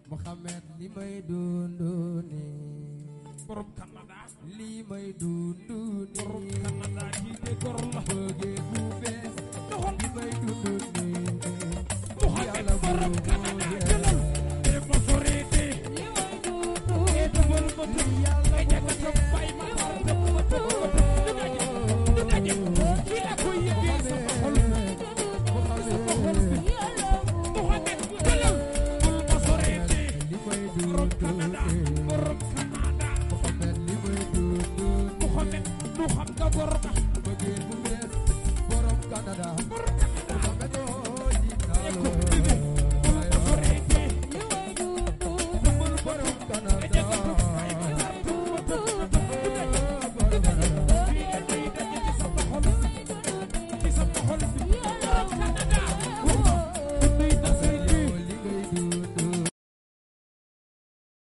Muhammad li may dundu nii borom Canada li may dundu borom nii Canada kii de gor la bëggee bu bees li may dundu nii Muhammad yàlla borom bu Canada